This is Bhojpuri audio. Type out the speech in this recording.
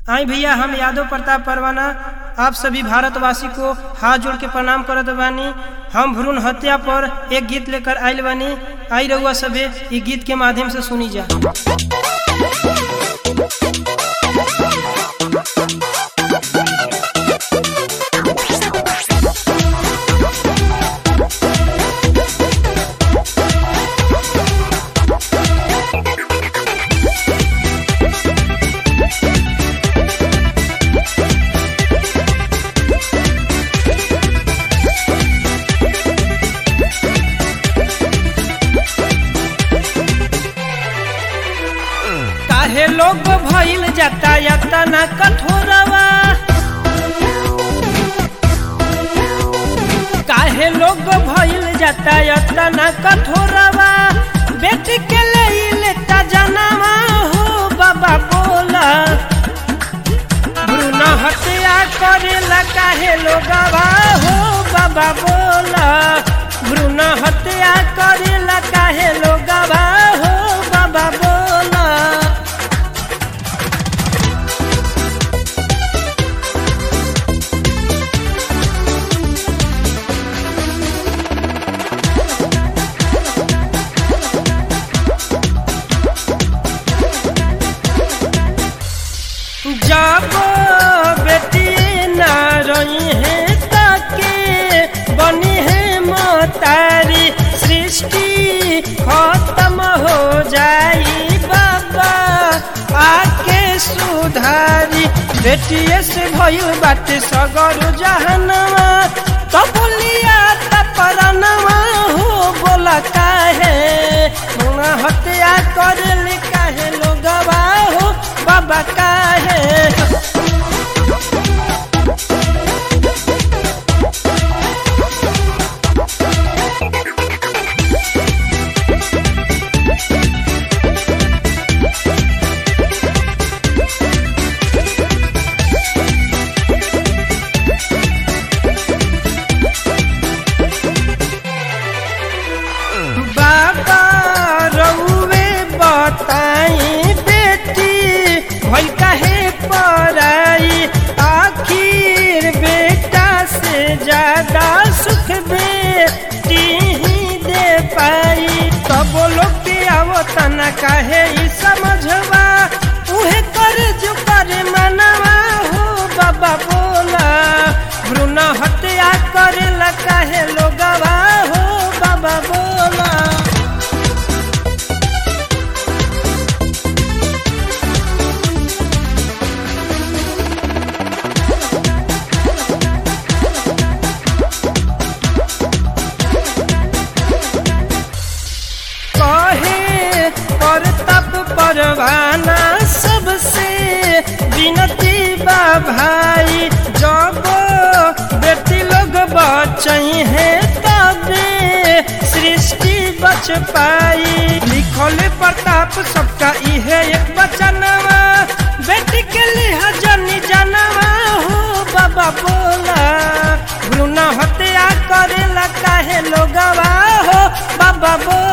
आई भैया हम यादव प्रताप परवाना आप सभी भारतवासी को हाथ जोड़ के प्रणाम करत बानी हम भ्रूण हत्या पर एक गीत लेकर आयल बानी आई रहुआ सभे ये गीत के माध्यम से सुनी जा काहे लोग भइल जाता याता ना कठोरवा काहे लोग भइल जाता याता ना कठोरवा बेटी के ले लेता जनामा हो बाबा बोला भ्रूण हत्या करेला काहे लोगवा हो बाबा बोला भ्रूण हत्या करेला काहे लोगवा हो बाबा बोला जब बेटी न रही है ताके बनी है मोतारी सृष्टि खत्म हो जाई बाबा आके सुधारी बेटिए से भयु बात सगर जहनवा तबुलिया तपरनवा हो बोला काहे मुना हत्या करले काहे लोगवा हो बाबा काहे बाबा रउवे बताई बेटी भई काहे पराई आखिर बेटा से ज्यादा सुख बेटी ही दे पाई तब लोग के आवता न काहे ई समझवा उहे कर जो करे मनवा हो बाबा बोला भ्रूण हत्या करेला काहे लोगवा हो बाबा बोला कहे परतप परवाना सबसे विनती बा भाई जब बेटी लोग बचई है तबे सृष्टि बच पाई लिखल प्रताप सबका इहे एक बचनवा बेटी के लिए जनी जनवा हो बाबा बोला भ्रूण हत्या करेला काहे लोगवा हो बाबा बोला